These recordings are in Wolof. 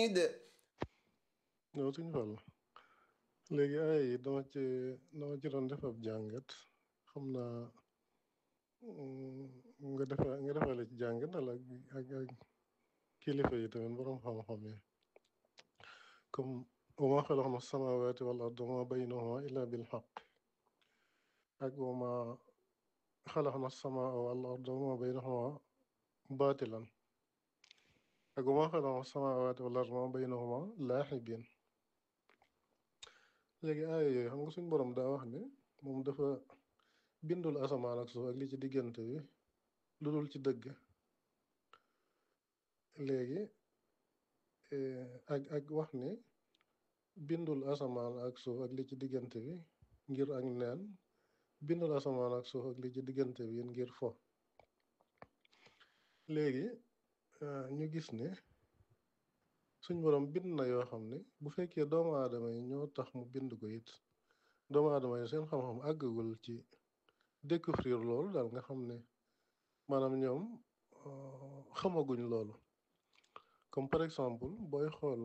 de yow suñu fàll léegi ay yi dama ci dama ci doon def ab jàngat xam naa nga defa nga defale ci jàngat wala ak ak kilifa yi tamit borom xam-xam yi comme wa ma xalaqna samawati wal arda wa ma baynahuma illa bil xaq ak wa ma xalaqna samaa wal arda wa ma baynahuma baatilan ak wa ma xalaqna samawati wal arda wa ma baynahuma laaxibin léegi aaya yooyu xam nga suñ borom daa wax ne moom dafa bindul asamaan ak suuf ak li ci diggante bi lu dul ci dëgg léegi ak ak wax ne bindul asamaan ak suuf ak li ci diggante bi ngir ak neen bindul asamaan ak suuf ak li ci diggante bi ngir fo léegi ñu gis ne suñ borom bind na yoo xam ne bu fekkee doomu aadama yi ñoo tax mu bind ko it doomu aadama yi seen xam-xam àggagul ci découvrir loolu daal nga xam ne maanaam ñoom xamaguñ loolu comme par exemple booy xool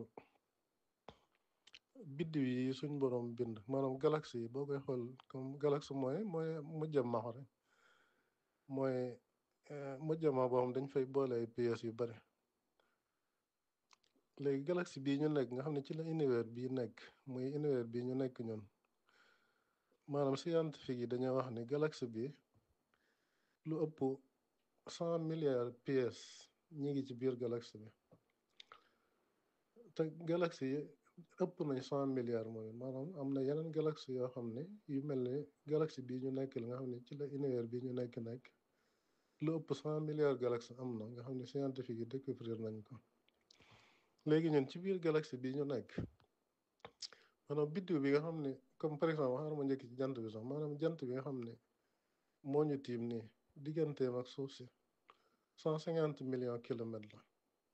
biddiw yi suñ borom bind maanaam galaxie yi boo koy xool comme galaxie mooy mooy mujjama rek mooy mujjama boo xam dañ fay boole ay pièces yu bari léegi galaxie bii ñu nekk nga xam ne ci la univers bii nekk muy univers bii ñu nekk ñun maanaam scientifique yi dañoo wax ni galaxie bi lu ëpp cent milliards pièces ñi ngi ci biir galaxie bi te galaxie yi ëpp nañ cent milliards mooy maanaam am na yeneen galaxie yoo xam ne yu mel ne galaxie bii ñu nekk la nga xam ne ci la univers bii ñu nekk nekk lu ëpp cent milliards galaxie am na nga xam ne scientifique yi découvrir nañ ko léegi ñun ci biir galaxie bii ñu nekk maanaam biddiw bi nga xam ne comme par exemple xaaral ma njëkk ci jant bi sax maanaam jant bi nga xam ne moo ñu tiim nii digganteem ak suuf si cent cinquante millions kilomètres la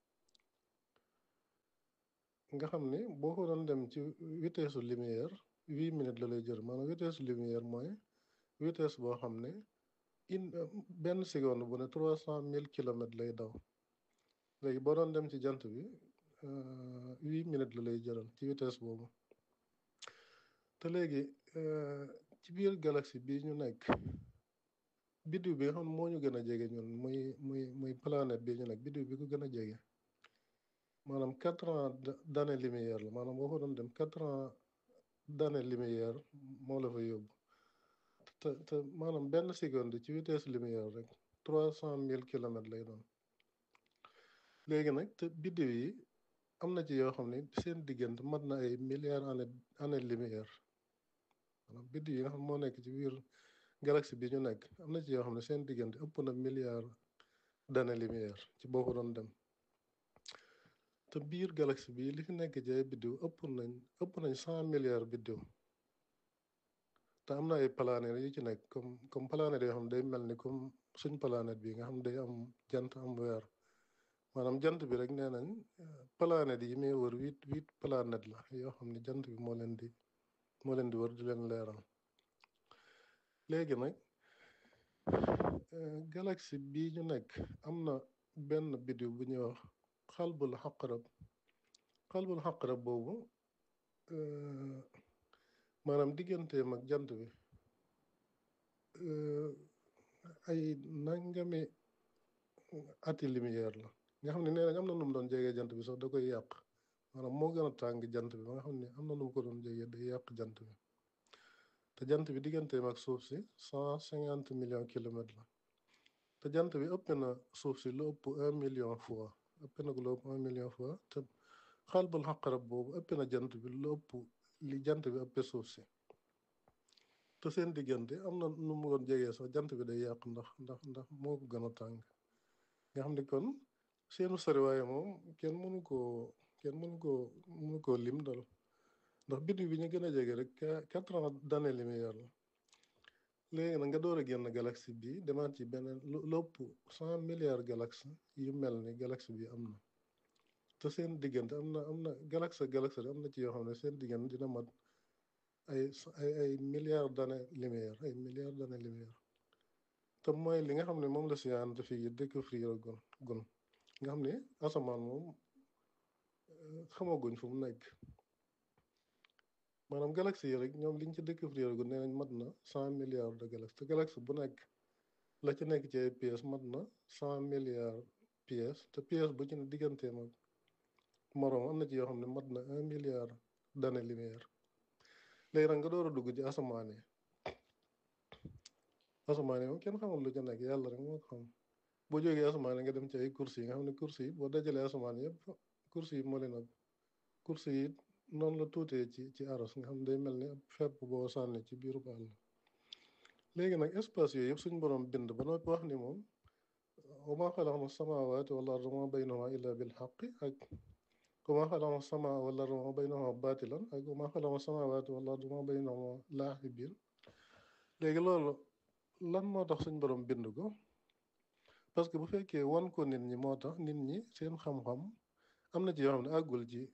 nga xam ne boo ko doon dem ci vitesse lumière huit minutes la lay jël maanaam vitesse lumière mooy vitesse boo xam ne une benn seconde bu ne trois cent mille kilomètres lay daw léegi boo doon dem ci jant bi huit minutes la lay jëral ci vitesse boobu te léegi ci biir galaxie bii ñu nekk biddiw bi nga xam ne moo ñu gën a jege ñun muy muy muy planète bii ñu nekk biddiw bi ko gën a jege maanaam quatre ans d'année lumière la maanaam boo ko doon dem quatre ans d'année lumière moo la fa yóbbu te te maanaam benn seconde ci vitesse lumière rek trois cent mille kilomètres lay doon léegi nag te biddiw yi am na ci yoo xam ne seen diggante mat na ay milliards année année lumière maanaam biddiw yi nga xam moo nekk ci biir galaxie bi ñu nekk am na ci yoo xam ne seen diggante ëpp na milliards d'année lumière ci boo ko doon dem te biir galaxie bi li fi nekk ci ay biddiw ëpp nañ ëpp nañ cent milliards biddiw te am na ay planètes yu ci nekk comme comme planètes yoo xam ne day mel ni comme suñ planète bi nga xam ne day am jant am weer maanaam jant bi rek nee nañ planètes yi muy wër huit huit planètes la yoo xam ne jant bi moo leen di moo leen di wër di leen leeral léegi nag galaxie bii ñu nekk am na benn biddiw bu ñuy wax xalbul xaqarab xalbul xaqarab boobu maanaam digganteem ak jant bi ay nangami ati lumière la nga xam ne nee nañ am na nu mu doon jegee jant bi sax da koy yàq maanaam moo gën a tàng jant bi ba nga xam ne am na nu mu ko doon jegee day yàq jant bi te jant bi digganteem ak suuf si cent cinquante millions kilomètres la te jant bi ëpp na suuf si lu ëpp un million fois ëpp na ko lu ëpp un million fois te xalbul xaqarab boobu ëpp na jant bi lu ëpp li jant bi ëppee suuf si te seen diggante am na nu mu doon jegee sax jant bi day yàq ndax ndax ndax moo ko gën a tàng nga xam ne kon seenu soriwaaye moom kenn mënu koo kenn mënu koo mënu koo lim dal ndax biddiw bi ñu gën a jege rek quatre ans d'année lumière la léegi nag nga door a génn galaxie bi demaat ci beneen lu ëpp cent milliards galaxies yu mel ni galaxie bi am na te seen diggante am na am na galaxie galaxie am na ci yoo xam ne seen diggante dina mat ay ay ay milliards d'années lumière ay milliards d'années lumière te mooy li nga xam ne moom la scientifique yi découvrir gun gun nga xam ne asamaan moom xamaguñ fu mu nekk maanaam galaxie yi rek ñoom liñ ci découvrir gu nee nañ mat na cent milliards de galaxies te galaxie bu nekk la ci nekk ci ay pièces mat na cent milliards pièces te pièce bu ci ne digganteem ak moroom am na ci yoo xam ne mat na un milliard d'années lumière léegi nag nga door a dugg ci asamaan yi asamaan yi moom kenn xamul lu ci nekk yàlla rek moo ko xam boo jógee asamaan yi nga dem ci ay courses yi nga xam ne courses yi boo dajalee asamaan yëpp courses yi moo leen ab courses yi noonu la tuutee ci ci aras nga xam ne day mel ni ab fepp boo sànni ci biiru àll léegi nag espace yooyu yëpp suñ borom bind ba noppi wax ni moom wa maa xalaqna samaawaati wal arda wa maa baynahumaa illaa bil haqqi ak wa maa xalaqna samaa wal arda wa maa baynahumaa baatilan ak wa maa xalaqna samaawaati wal arda wa maa baynahumaa laa'ibiin léegi loolu lan moo tax suñ borom bind ko parce que bu fekkee wan ko nit ñi moo tax nit ñi seen xam-xam am na ci yoo xam ne àggul ci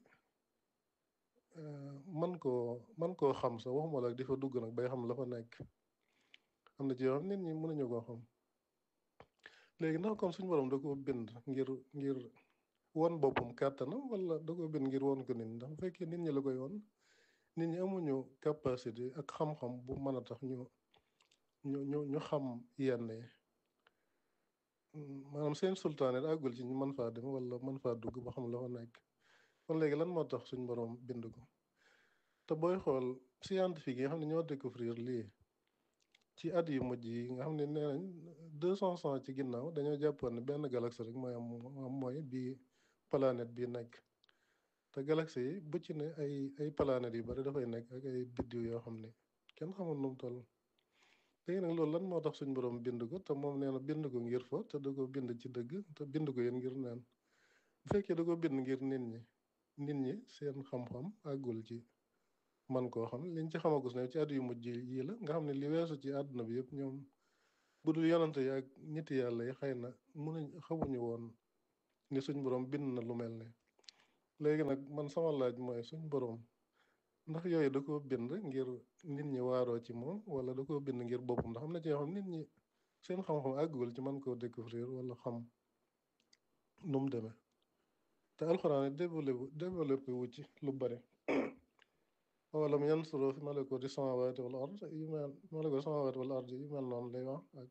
man koo man koo xam sax waxuma la di fa dugg nag bay xam la fa nekk am na ci yoo xam nit ñi mënuñu koo xam léegi ndax kon suñu borom da ko bind ngir ngir won boppam kàttanam wala da ko bind ngir won ko nit ñi ndax bu fekkee nit ñi la koy won nit ñi amuñu capacité ak xam-xam bu mën a tax ñu ñu ñu ñu xam yenn yi maanaam seen sultaane àggul ci ñu mën faa dem wala mën faa dugg ba xam la fa nekk kon léegi lan moo tax suñ borom bind ko te booy xool scientifique yi nga xam ne ñoo découvrir lii ci at yu mujj yi nga xam ne nee nañ deux cent ans ci ginnaaw dañoo jàppoon ne benn galaxie rek mooy am mooy bii planète bii nekk te galaxie yi bu ci ne ay ay planètes yu bari dafay nekk ak ay biddiw yoo xam ne kenn xamul nu mu toll léegi nag loolu lan moo tax suñ borom bind ko te moom nee na bind ko ngir fo te da ko bind ci dëgg te bind ko yéen ngir neen bu fekkee da ko bind ngir nit ñi nit ñi seen xam-xam àggul ci man koo xam liñ ci xamagus ne ci at yu mujj yii la nga xam ne li weesu ci àdduna bi yëpp ñoom bu dul yonante yi ak nit yàlla yi xëy na mënuñ xamuñu woon ni suñ borom bind na lu mel ne léegi nag man sama laaj mooy suñ borom ndax yooyu da koo bind ngir nit ñi waaroo ci moom wala da koo bind ngir boppam ndax am na ci yoo xam nit ñi seen xam-xam àggul ci man koo découvrir wala xam nu mu demee te alxuraan développé développé wu ci lu bari awalam yansuru fi malakuuti samaawaati wal ard yu mel malakuuti samaawaati wal ard yu mel noonu lay wax ak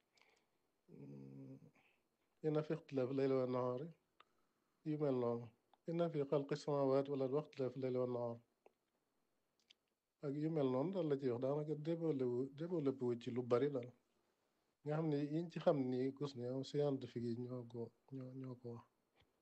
inna fi ixtilaafi layli wa nahaari yu mel noonu inna fi xalqi samaawaati wal ard wa ixtilaafi layli wa nahaar ak yu mel noonu daal la ci wax daanaka développé wu développé wu ci lu bari daal nga xam ne yiñ ci xam ni gus ne am scientifique yi ñoo ko ñoo ñoo ko wax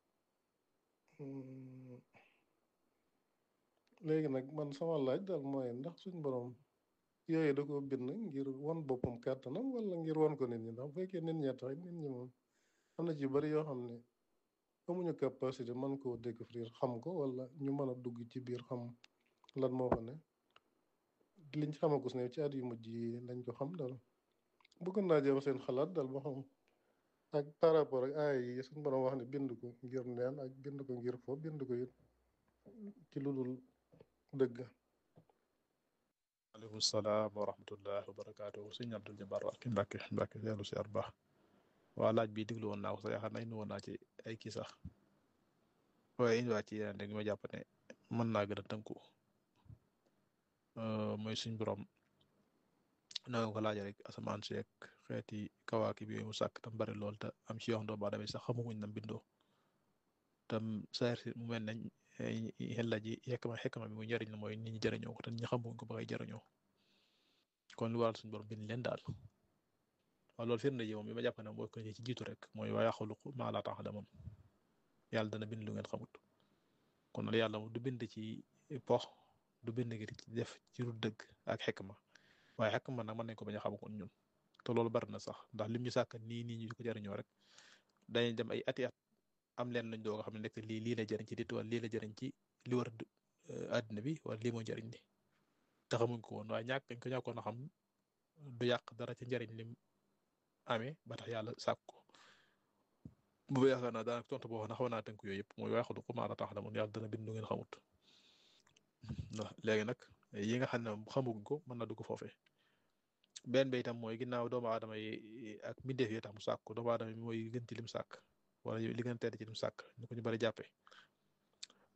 léegi nag man sama laaj daal mooy ndax suñ borom yooyu da ko bind ngir wan boppam kàttanam wala ngir wan ko nit ñi ndax bu fekkee nit ñee tax nit ñi moom am na ci bari yoo xam ne amuñu capacité man koo découvrir xam ko wala ñu mën a dugg ci biir xam lan moo fa ne liñ ci xamagus ne ci at yu mujj yi lañ ko xam daal bëggoon naa jéem seen xalaat daal ba xam ak par rapport ak aay yi suñ borom wax ne bind ko ngir neen ak bind ko ngir fo bind ko it ci lu dul dëgg aleykum salaam wa rahmatullah wa barakaatu sëñ Abdul Jabbar ak Mbàkke Mbàkke seelu si ar baax waa laaj bi diglu woon naa ko sax yaakaar naa indi woon naa ci ay kii sax waaye indiwaat ci yeneen rek ma jàpp ne mën naa gën a tënku mooy suñ borom na nga ko laajee rek asamaan si ak xeeti kawaaki bi yooyu mu sàkk tam bari lool te am ci yoo xam doomu aadama sax xamaguñ nam bindoo tam saar si mu mel nañ xel la ji xekma xekma bi muy njëriñ la mooy nit ñi jëriñoo ko te nit ñi xamuñ ko ba ngay jëriñoo kon lu waral suñu borom bind leen daal waaw loolu firnde ji moom bi ma jàpp ne mooy ko ci jiitu rek mooy wa yaxluqu maa laa ta'lamuun yàlla dana bind lu ngeen xamut kon nag yàlla du bind ci pox du bind ngir ci def ci lu dëgg ak xekma waaye xekma nag mën nañ ko bañ a xamakon ñun te loolu bari na sax ndax lim ñu sàkk nii nii ñu di ko jëriñoo rek dañuy dem ay ati at am leen lañ doog a xam ne nekk lii lii la jëriñ ci dit wala lii la jëriñ ci li war àddina bi wala lii moo jëriñ li te xamuñ ko woon waaye ñàkk dañ ko ñàkkoon a xam du yàq dara ci njëriñ lim amee ba tax yàlla sàkk ko bu yaakaar naa daanaka tontu boo xam ne xaw naa tënk yooyu yëpp mooy waaye xalu ko maa la tax la mun yàlla dana bind lu ngeen xamut ndax léegi nag yi nga xam ne xamuñ ko mën na dugg foofee benn bi itam mooy ginnaaw doomu aadama yi ak mbindeef yi tax mu sàkk doomu aadama yi mooy gën ci lim sàkk wala li gën a tedd ci lim sàkk ñu ko ñu bari jàppee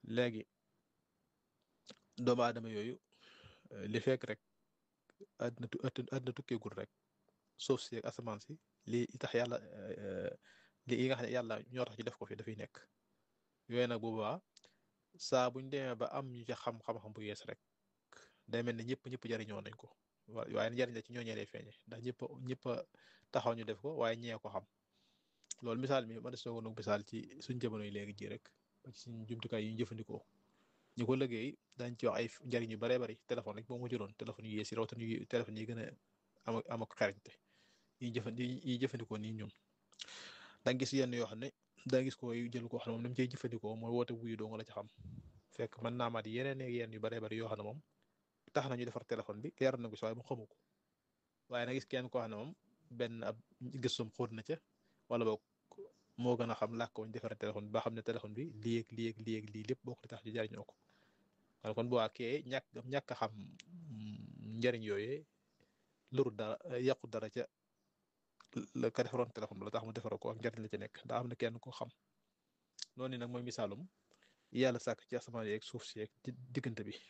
léegi doomu aadama yooyu li fekk rek àddina tu àddina tukkeegul rek suuf si ak asamaan si lii tax yàlla li yi nga xam ne yàlla ñoo tax ci def ko fi dafay nekk yooyu nag boobaa saa buñ demee ba am ñu ca xam-xam-xam bu yees rek day mel ne ñëpp ñëpp jariñoo nañ ko waaye njariñ la ci ñooñee lay feeñe ndax ñëpp ñëpp taxaw ñu def ko waaye ñee ko xam loolu misaal mi man soo ko misaal ci suñ jamono yi léegi ji rek ci suñ jumtukaay yi ñu jëfandikoo ñu ko liggéey dañ ci wax ay njariñ yu baree bari téléphone rek boo mu jëloon téléphone yu yees yi rawatina yu téléphone yi gën a am am ak xarañte yi jëfand yi jëfandikoo nii ñun danga gis yenn yoo xam ne danga gis ko jël koo xam ne moom ni mu cey jëfandikoo mooy woote wuyu doo nga la ci xam fekk mën naa maat yeneen ak yenn yu baree bari yoo xam ne moom tax na ñu defar téléphone bi leer na ko si waaye mu xamu ko waaye na gis kenn koo xam ne moom benn ab gëstum xóot na ca wala boog moo gën a xam làkk wañ defaree téléphone bi ba xam ne téléphone bi lii ak lii ak lii ak lii lépp bokk li tax ñu jariñoo ko wala kon bu waa kee ñàkk ñàkk a xam njariñ yooyee luru dara yàqu dara ca la ka defaroon téléphone ba la tax mu defara ko ak njariñ la ca nekk daa am na kenn ko xam noonu nag mooy misaalum yàlla sàkk ci asamaan yeeg suuf si yeeg diggante bi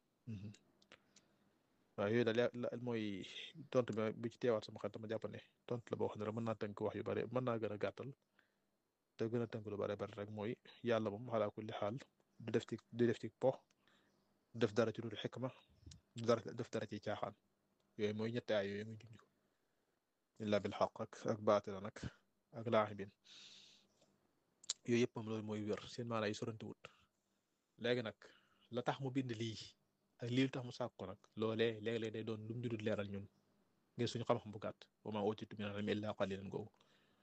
waaw yooyu daal mooy tontu bi bu ci teewaat sama xel dama jàpp ne tontu la boo xam ne rek mën naa tënk wax yu bare mën naa gën a gàttal te gën a tënk lu bare bare rek mooy yàlla moom xalaa kulli xaal du def ci du def ci po du def dara ci dul xikma du dara def dara ci caaxaan yooyu mooy ñetti ay yooyu muy junj illa bil xaq ak ak baatila nag ak laaxibin yooyu yëpp moom loolu mooy wér seen maanaa yi sorante wut léegi nag la tax mu bind lii ak lii lu tax mu sàkk ko nag loolee léeg-léeg day doon lu mu judul leeral ñun ngir suñu xam-xam bu gàtt wa maa utiitum mina l-ilmi illaa qaliilan googu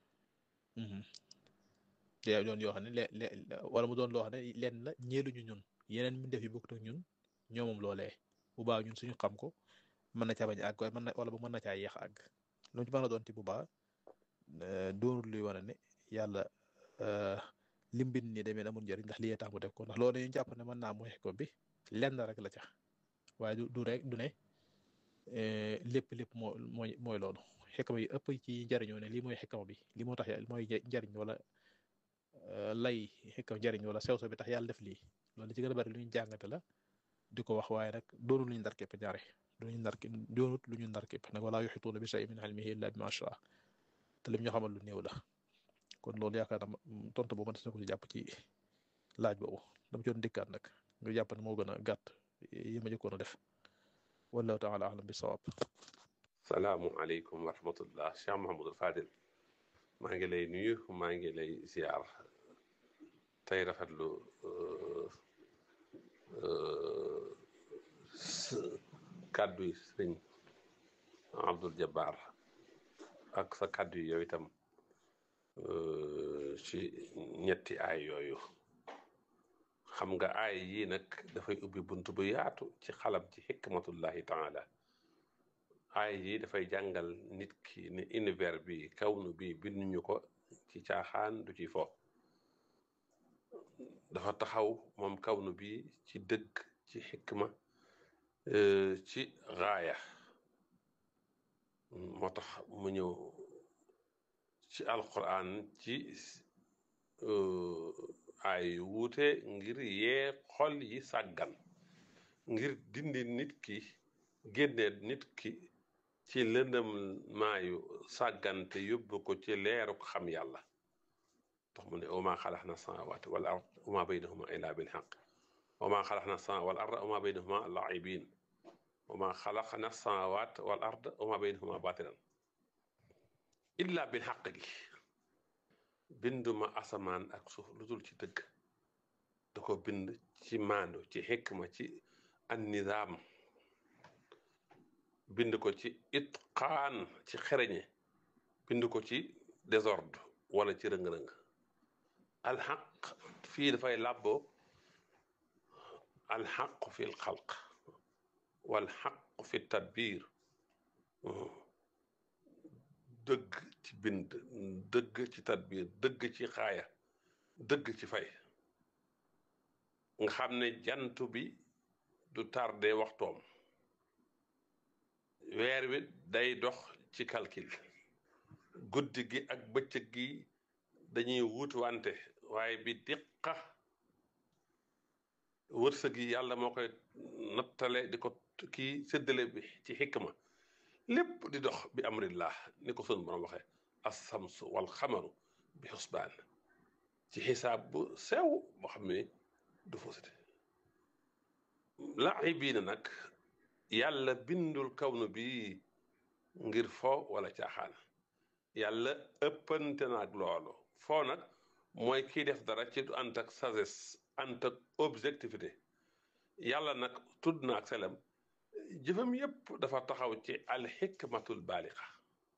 day doon yoo xam ne le wala mu doon loo xam ne lenn la ñeeluñu ñun yeneen mi def yi bokkut ak ñun ñoo moom loolee bu baax ñun suñu xam ko mën na caa bañ a àgg waaye mën na wala bu mën na caa yéex a àgg lu ci mën a doon ti bu baax doonul luy wane ne yàlla lim bind nii demee amul njëriñ ndax lii tax mu def ko ndax loolu ñu jàpp ne mën naa mooy xekko bi lenn rek la ca waaye du du rek du ne lépp lépp moo mooy mooy loolu xekama yi ëpp ci njariñoo ne lii mooy xekama bi lii moo tax mooy njariñ wala lay xekam njariñ wala sew sew bi tax yàlla def lii loolu ci gën a bari lu ñu jàngate la di ko wax waaye nag doonul lu ñu ndar képp ñaare duñu ndar doonut lu ñu ndar képp nag wala yuxituuna bi shay'in min ilmihi illa bima shaa te lim ñu xamal lu néew la kon loolu yaakaar naa tontu boobu mën na ko ci jàpp ci laaj boobu dama ci doon dikkaat nag nga jàpp ne moo gën a gàtt yi ma jëkkoon a def wallahu taala alam bi sawaab salaamu aleykum wa rahmatullah Cheikh Mahamadul Fadil maa ngi lay nuyu maa ngi lay ziar tey rafetlu kàddu yi sëriñ Abdul Jabbar ak sa kàddu yi yow itam ci ñetti aay yooyu xam nga aay yii nag dafay ubbi bunt bu yaatu ci xalam ci xikmatullahi taala aay yii dafay jàngal nit ki ne univers bi kawnu bi binduñu ko ci caaxaan du ci fo dafa taxaw moom kawnu bi ci dëgg ci xikma ci raaya moo tax mu ñëw ci alquran ci ay wuute ngir yee xol yi sàggan ngir dindi nit ki génne nit ki ci lëndëm maayu sàggante yóbbu ko ci leeruk xam yàlla tax mu ne wama xalaxna samawati wal ard wama baynahuma illa bil xaq wama xalaxna sama wal ard wama baynahuma laibin wama xalaxna samawat wal ard wama baynahuma batilan illa bil xaq gi binduma asamaan ak suuf lu dul ci dëgg da ko bind ci maandu ci xikma ci an nizaam bind ko ci itqaan ci xereñe bind ko ci désordre wala ci rëng-rëng alxaq fii dafay làbboo alxaq fi lxalq walxaq fi tadbir dëgg ci bind dëgg ci tadbir dëgg ci xaaya dëgg ci fay nga xam ne jant bi du tardé waxtoom weer wi day dox ci calcul guddi gi ak bëccëg gi dañuy wuutu wante waaye bi diqa wërsëg yi yàlla moo koy nattale di ko kii séddale bi ci xikma lépp di dox bi amrillah ni ko sun borom waxee assamsu wal xamaru bi xusbaan ci xisaab bu sew boo xam ne du fausseté laaxibiina nag yàlla bindul kawnu bi ngir fo wala caaxaan yàlla ëppante naag loolu foo nag mooy kiy def dara ci du ànd ak sagesse ànd ak objectivité yàlla nag tudd na ak selam jëfam yépp dafa taxaw ci alxikmatul baalixa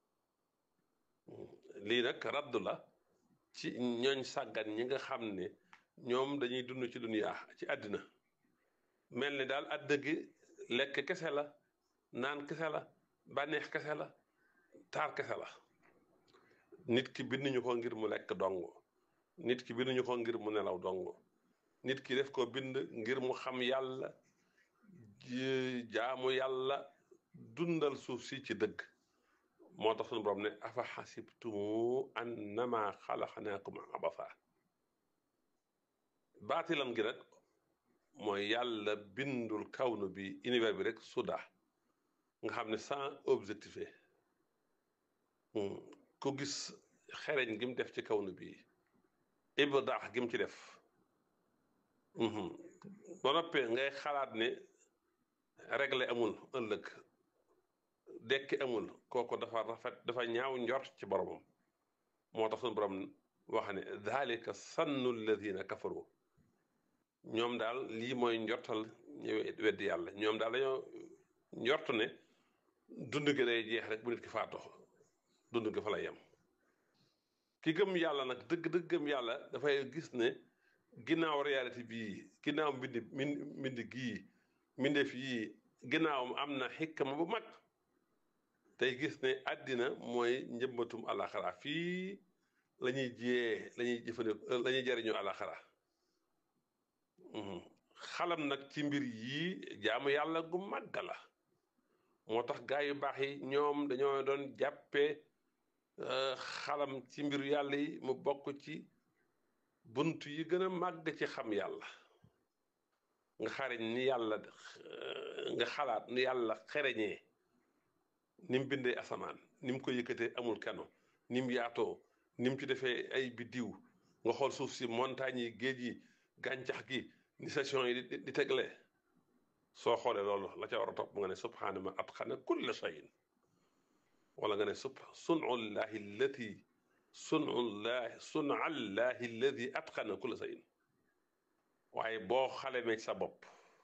lii nag raddu la ci ñooñ sàggan ñi nga xam ne ñoom dañuy dund ci duniyaa ci àddina mel ni daal àdd gi lekk kese la naan kese la bànneex kese la taar kese la nit ki binduñu ko ngir mu lekk dong nit ki binduñu ko ngir mu nelaw dong nit ki def ko bind ngir mu xam yàlla jaamu yàlla dundal suuf si ci dëgg moo tax suñu borom ne afa xasibtumu annama xalaqnaakum abasa baatilam gi nag mooy yàlla bindul kawnu bi univers bi rek suda nga xam ne sans objectifé ku gis xereñ gi mu def ci kawnu bi ibdaax gi mu ci def ba noppee ngay xalaat ne réglé amul ëllëg dekki amul kooku dafa rafet dafa ñaaw njort ci boromam moo tax suñu borom wax ne dalika sannu alladina kafaru ñoom daal lii mooy njortal ñu weddi yàlla ñoom daal dañoo njort ne dund gi day jeex rek bu nit ki faatoo dund gi fa lay yem ki gëm yàlla nag dëgg-dëgg gëm yàlla dafay gis ne ginnaaw réalité bii ginnaaw mbindi mbindi gii mbindeef yii ginnaawam am na xikma bu mag tey gis ne àddina mooy njëmbatum alaxara fii la ñuy jiyee la ñuy jëfandikoo la ñuy jariñoo alaxara xalam nag ci mbir yii jaamu yàlla gu màgg la moo tax gaa yu baax yi ñoom dañoo doon jàppee xalam ci mbiru yàlla yi mu bokk ci bunt yi gën a màgg ci xam yàlla nga xariñ ni yàlla nga xalaat ni yàlla xereñee ni mu bindee asamaan ni mu ko yëkkatee amul kano ni mu yaatoo ni mu ci defee ay biddiw nga xool suuf si montagne yi géej yi gàncax gi ni station yi di di tegle soo xoolee loolu la ca war a topp nga ne subhaana man atqana kulla shayin wala nga ne sub sunullahi allati sunullahi sunallahi alladi atqana kulla shayin waaye boo xalemee sa bopp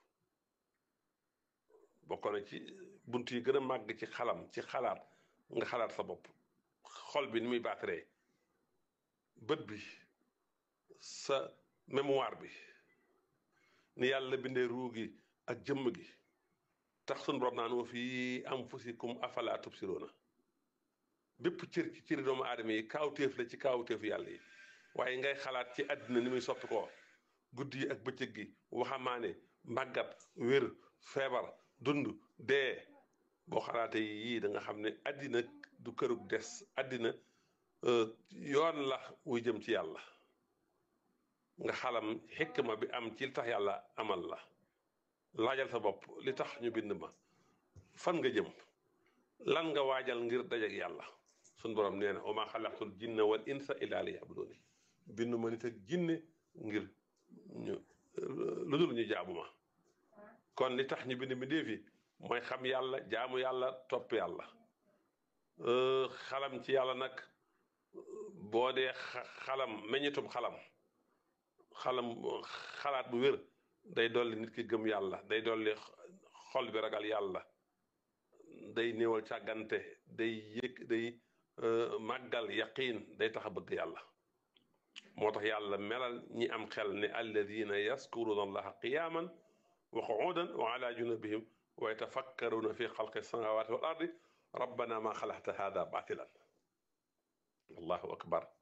bokk na ci bunt yi gën a màgg ci xalam ci xalaat nga xalaat sa bopp xol bi ni muy baataree bët bi sa mémoire bi ni yàlla bindee ruu gi ak jëmm gi tax suñu borom naan wa fii anfusikum afala tubsiruuna bépp cër ci cëri doomu aadama yi kaawteef la ci kaawteefu yàlla yi waaye ngay xalaat ci àddina ni muy soppi ko guddi yi ak bëccëg gi waxamaane màggat wér feebar dund dee boo xalaatee yii da nga xam ne àddina du kërug des àddina yoon la wuy jëm ci yàlla nga xalam xikma bi am ci li tax yàlla amal la laajal sa bopp li tax ñu bind ma fan nga jëm lan nga waajal ngir dajak yàlla sun borom nee na wa maa xalaqtul jinna wal insa illa liya'buduni bind ma nit ak jinne ngir ñu lu dul ñu jaamu ma kon li tax ñu bind mi déefi mooy xam yàlla jaamu yàlla topp yàlla xalam ci yàlla nag boo dee xalam meññitum xalam xalam xalaat bu wér day dolli nit ki gëm yàlla day dolli xol bi ragal yàlla day néewal càggante day yëg day màggal yaqiin day tax a bëgg yàlla moo tax yàlla melal ñi am xel ne alladina yaskuruna allaha qiyaman wa qu'udan wa ala junubihim wa yatafakkaruna fi xalqi samawati wal ardi rabbana ma xalaqta hada batilan allahu akbar